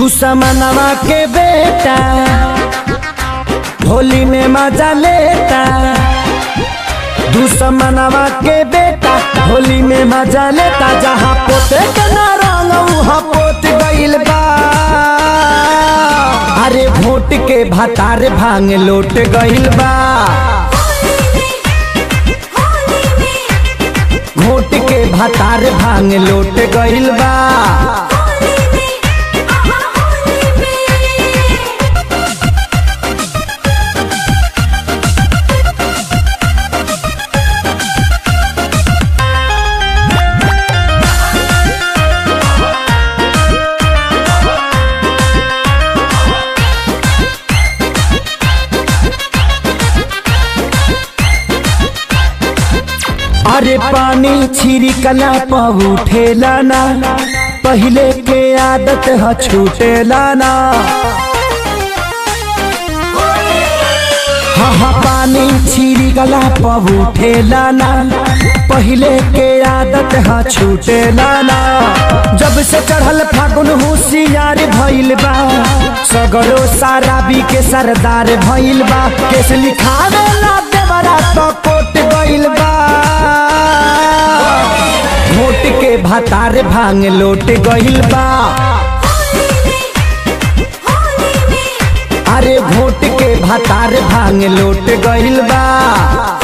दुश्मनवा के बेटा होली में मजा लेता दुश्मनवा के बेटा होली में मजा लेता जहाँ पोते के ना रंग वहाँ पोत गइल बा अरे वोट के भतार भांग लोट गइल बा वोट के भतार भांग लोट गइल बा अरे पानी छिड़कला पहुठेला ना पहले के आदत ह छूटेला ना हाँ हाँ पानी छिड़कला पहुठेला ना पहले के आदत ह छूटेला ना जब से चढ़ल फागुन होशियार भइल बा सगरो साराबी के सरदार भइल बा केस लिखावे ला देवरा तो कोट गइल बा वोट के भतार भांग लोट गइल बा अरे वोट के भतार भांग लोट गइल बा